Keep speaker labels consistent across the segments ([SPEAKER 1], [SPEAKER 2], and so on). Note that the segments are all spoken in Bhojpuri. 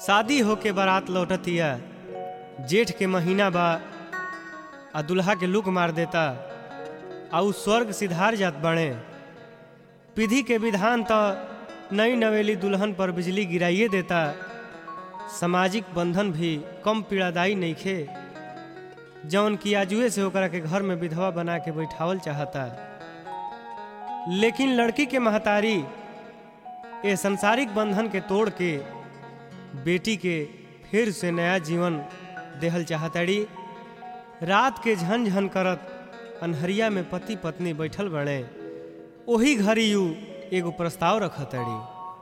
[SPEAKER 1] शादी होके बारात लौटतिया जेठ के महीना बा आ दुल्हा के लुक मार देता आ उ स्वर्ग सिधार जात बाणे विधि के विधान तो नई नवेली दुल्हन पर बिजली गिराइए देता सामाजिक बंधन भी कम पीड़ादायी नइखे जौन कि आजुए से ओकरा के घर में विधवा बना के बैठावल चाहता लेकिन लड़की के महतारी ये संसारिक बंधन के तोड़ के बेटी के फिर से नया जीवन देहल चाहताड़ी रात के झन झन करत अनहरिया में पति पत्नी बैठल बने ओही घड़ी यू एगो प्रस्ताव रखताड़ी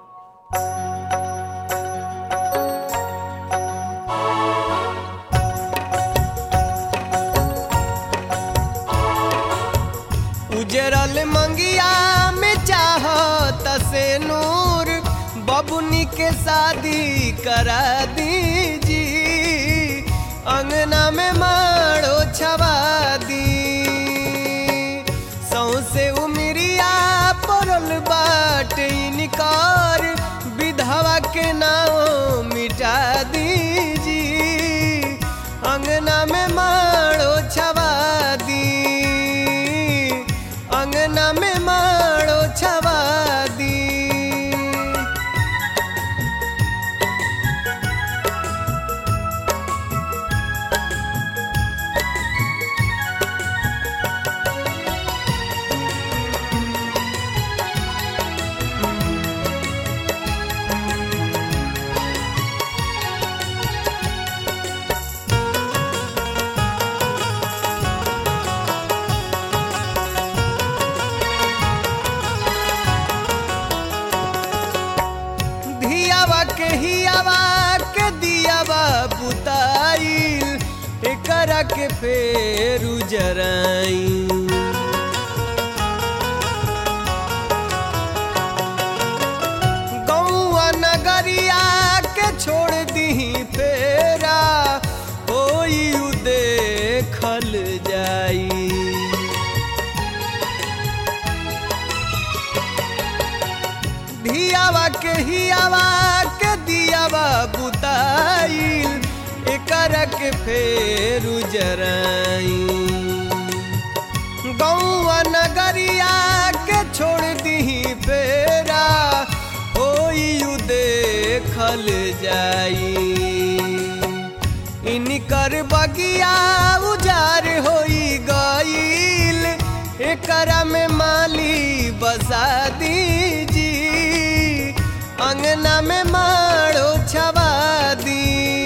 [SPEAKER 2] उजरल मंगिया में चाहत से नूर बबुनी के शादी करा दीजी अंगना में मारो छवा दी सौसे उमरिया पड़ल बाट इनकार विधवा के नाम मिटा दीजी अंगना में मारो छवा दी अंगना में मारो छवा दी धियावा के हियावा के दियावा बुताइल एकरा के फेर उजराई गौआ नगरिया के छोड़ दी फेरा होई उ देखल जाई धियावा के हियावा के दियावा बुताइल एकर के फेर उजराई गौआ नगरिया के छोड़ दी फेरा होई उ देखल जाई इनकर बगिया उजार होई गईल एकरा में माली बसा दीजी अंगना में मारो छवा दी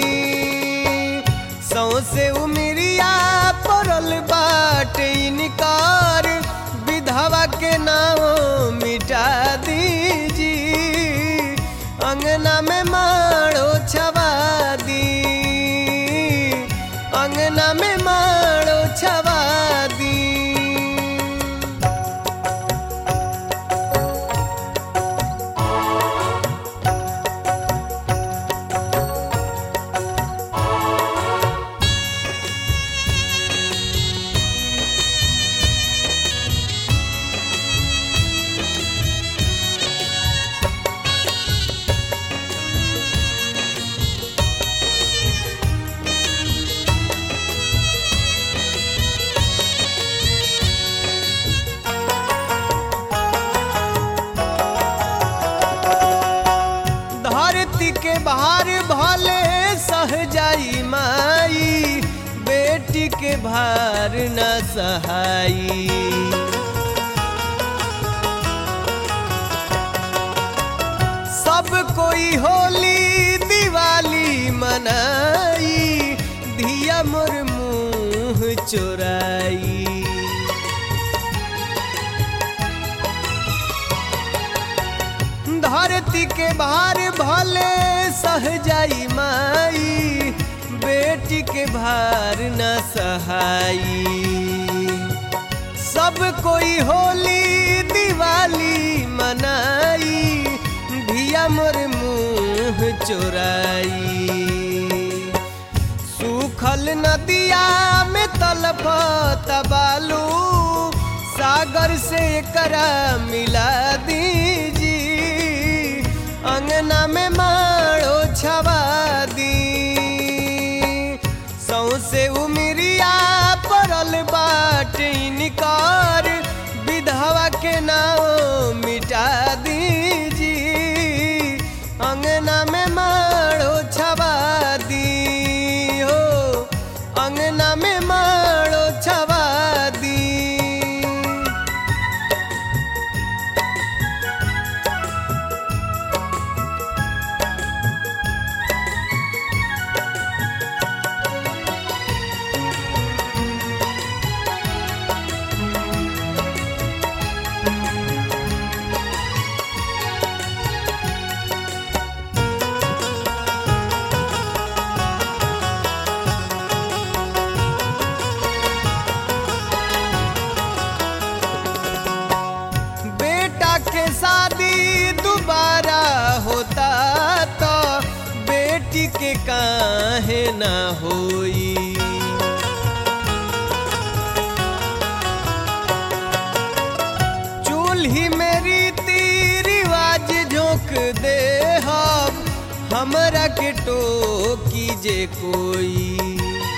[SPEAKER 2] सौसे उमरिया पड़ल बाट इनकार विधवा के नाम मिटा दीजी अंगना में मारो छवा दी अंगना में मारो छवा दी धरती के भार भले सह जाई माई बेटी के भार न सहाई सब कोई होली दिवाली मनाई धिया मोर मुंह चोराई धरती के भार भले सह जाई माई बेटी के भार न सहाई सब कोई होली दिवाली मनाई धिया मोर मुंह चोराई सूखल नदिया में तलपत बालू सागर से करा मिला दीजी अंगना में मारो छवा के शादी दोबारा होता तो बेटी के काहे ना होई चूल्ही में रीति रिवाज झोंक दे हम हमरा के टोकी जे कोई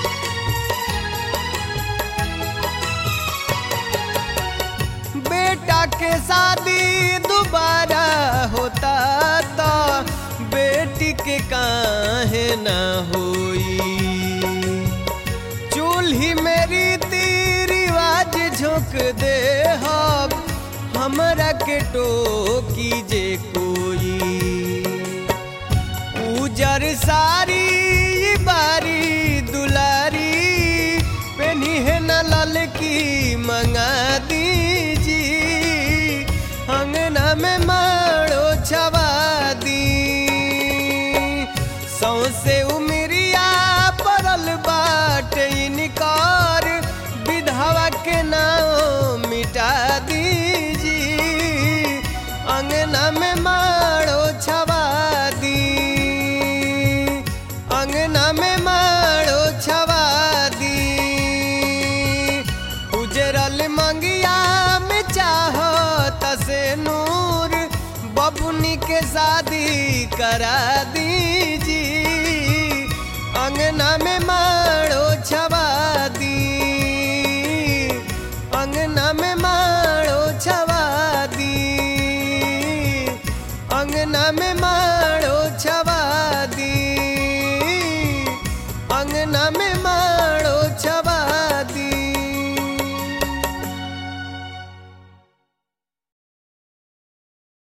[SPEAKER 2] बेटा के शादी दोबारा होता तो बेटी के काहे ना होई चूल्ही में रीति रिवाज झोंक दे हम हमरा के टोकी जे कोई उजर सारी बारी दुलारी पेनी है न ललकी मंगा दीजी अंगना में माड़ो छवा दी सौसे उमरिया पड़ल बाटे इनकार विधवा के नाम मिटा दीजी अंगना में माड़ो छवा दी अंगना में माड़ो छवा दी उजरल मंगिया में चाहो तसे नूर बबुनी के शादी करा दीजी अंगना में माड़ो छवा दी अंगना में माड़ो छवा दी अंगना में माड़ो छवा दी अंगना में माड़ो